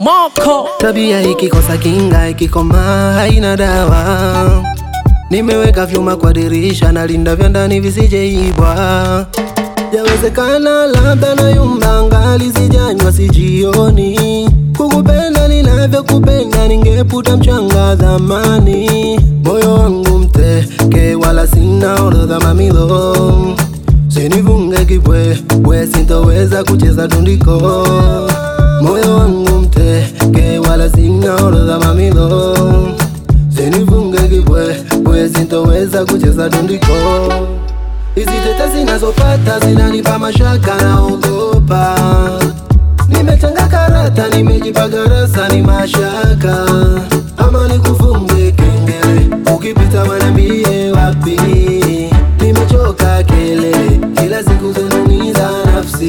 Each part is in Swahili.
Moko Tabia ikikosa kinga, ikikoma haina dawa. Nimeweka vyuma kwa dirisha, nalinda vya ndani visijeibwa. Yawezekana labda na yumba ngali sijanywa, sijioni kukupenda ninavyokupenda, ningeputa mchanga dhamani. Moyo wangu mteke, wala sina orodha mamilo, sinivunge kibwebwe, sintoweza kucheza tundiko. Moyo wangu mteke, wala sina orodha mamilo, sinivunge kibwebwe, sintoweza kucheza tundiko. Hizi tete zinazopata zinanipa mashaka, naogopa. Nimetanga karata, nimejipa garasa, ni mashaka. Ama nikufunge kengele, ukipita wanambie wapi. Nimechoka kelele, kila siku zinaniza nafsi.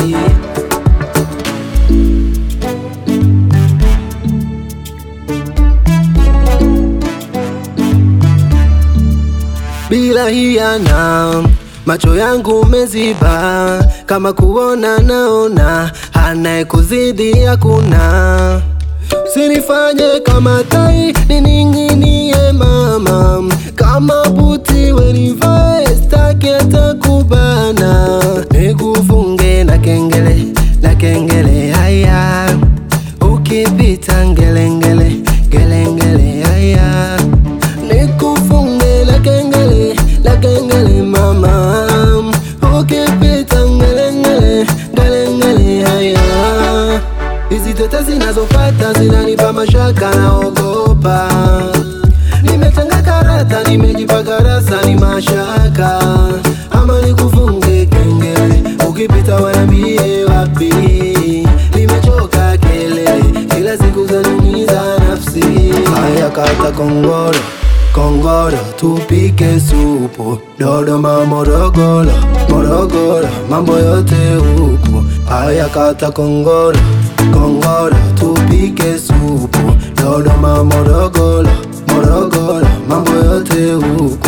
bila hiana, macho yangu meziba, kama kuona naona, anayekuzidi hakuna. Sinifanye kama tai nining'inie mama, kama buti wenivae, staki hata kubana, nikufunge na kengele na kengele haya, ukipita ngelengele ngelengele haya nikufunge la kengele la kengele mama, ukipita ngelengele ngelengele haya. Hizi tete zinazopata zinanipa mashaka, naogopa. Nimetanga karata, nimejipa garasa, ni mashaka. Ama nikufunge kengele, ukipita wanambie wapi. Nimechoka kelele, kila siku zaniumiza nafsi. Haya kata kongoro Kongoro tupike supu Dodoma Morogoro Morogoro mambo yote huku Haya kata kongoro Kongoro tupike supu Dodoma Morogoro Morogoro mambo yote huku